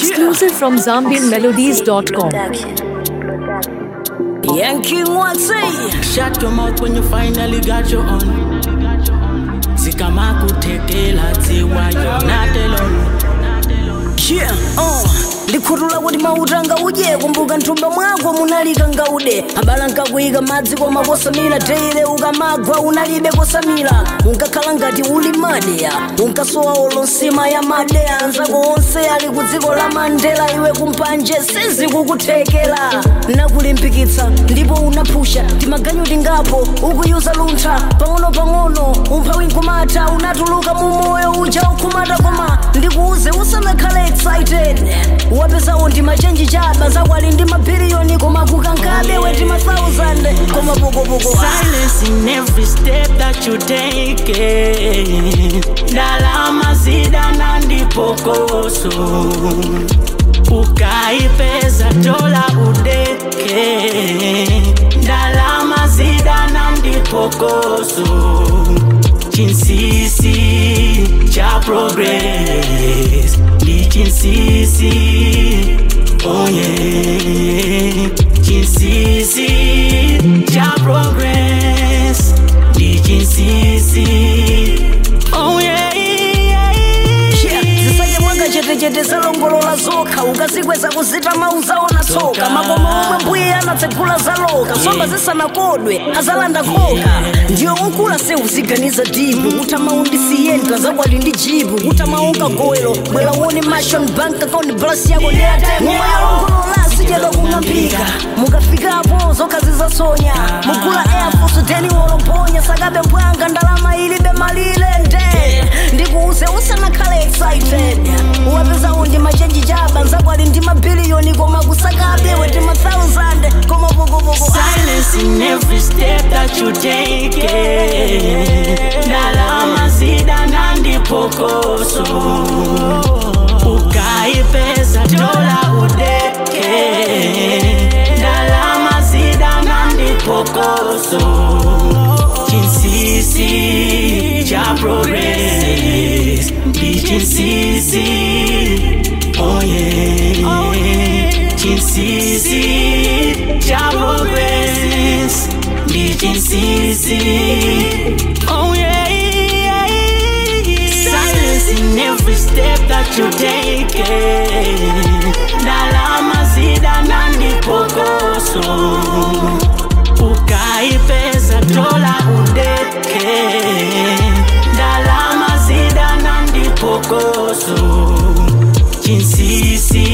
Exclusive from ZambianMelodies.com. Yankee Watsy. Shut your mouth when you finally got your own. Sikama kutekela tiwa you're not alone. Yeah, uh. ndikhutula kuti mautanga uje kumbuka nthumba mwako munalika ngaude abala nkakuyika madzi koma kosamira teire ukamagwa unalibe kosamira unkakhala ngati uli madeya unkasowa olo nsima ya madeya anzako onse ali ku dziko la mandela iwe kumpanje sizikukuthekera nakulimbikitsa ndipo unaphusha timaganyu tingapo ukuyuza luntha pang'ono-pang'ono umphawi nkumata unatuluka mu moyo uja ukhumata koma ndikuuze usanakhale excited wapesawo ndi machenji chaba zakwali ndi mabiliyoni koma kukankabe weti ma 1000 koma pokopoko Silence in every step that you take. Ndalama zidana ndipokoso. Ukaipeza dola udeke. Ndalama zidana ndipokoso. Chinsisi cha progress. Ndi chinsisi. Oh yeah. Chinsisi cha progress. Ndi chinsisi. Oh yeah. zisanye mwanga chetechete zalongolola zokha ukazikweza kuzita mauzaona tsoka makoma omwe mbuye anatsegula zaloka somba zisanakodwe azalanda khoka ndiyo unkula se uziganiza dibu utamaundisiyenta zakwali ndi jibu utamaonka gowelo bwera uone mashon bank account blas yako ndiyatengomwayalongolola sichedwa kung'ambika mukafikapo zokha zizasonya mugula air force deni wolomponya sakabe mbwanga ndalama ilibe malire nde ndikuuze usanakhale excited uwapezawo ndi machenji chaba nzakwali ndi mabiliyoni koma kusakabe weti ma 1000 koma pokopoko Silence in every step that you take. Ndalama zidana ndipokoso. Ukaipeza dola udeke. Ndalama zidana ndipokoso. Chinsisi cha progress. Ndi chinsisi. Oh yeah. Chinsisi cha progress. Ndi chinsisi. Oh yeah. Silence in every step that you take. Ndalama zidana ndipokoso. Ukaipeza dola udeke. Ndalama zidana ndipokoso. Chinsisi